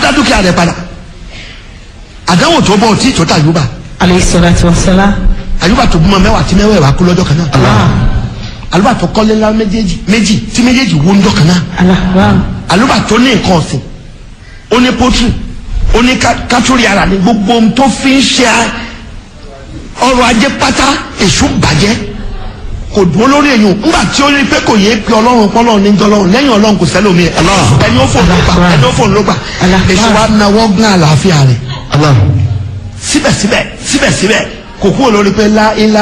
dá dúkìá rẹ̀ padà àdánwò tó bọ̀ tí tó tàyùbà alayhi salatu wa salam. àyùbá tó bímọ mẹ́wàá tí mẹ́wàá kú lọ́jọ́ kan náà Allah. àlùbà tó kọ́lé ńlá méjèèjì méjì tí méjèèjì wó ńjọ́ kan náà Allah. àlùbà tó ní nǹkan ọ̀sìn ó ní pọ́tù ó ní ká- kátólì ara ní gbogbo ohun tó fi ń ṣe ọrọ̀ ajé pátá èṣù bàjẹ́ kò dúró lórí èyàn ńgbà tí ó rí pé kò yé pé ọlọ́run pọ́lọ́run ní jọlọ́run lẹ́yìn ọlọ́run kò sẹ́lómi ẹ̀ ẹni ó fòun ló gbà ẹni ó fòun ló gbà Allah. èṣù wa nawọ́ gán àlàáfíà rẹ̀ Allah. síbẹ̀síbẹ̀ síbẹ̀síbẹ̀ kò kúrò lórí pé lá ilá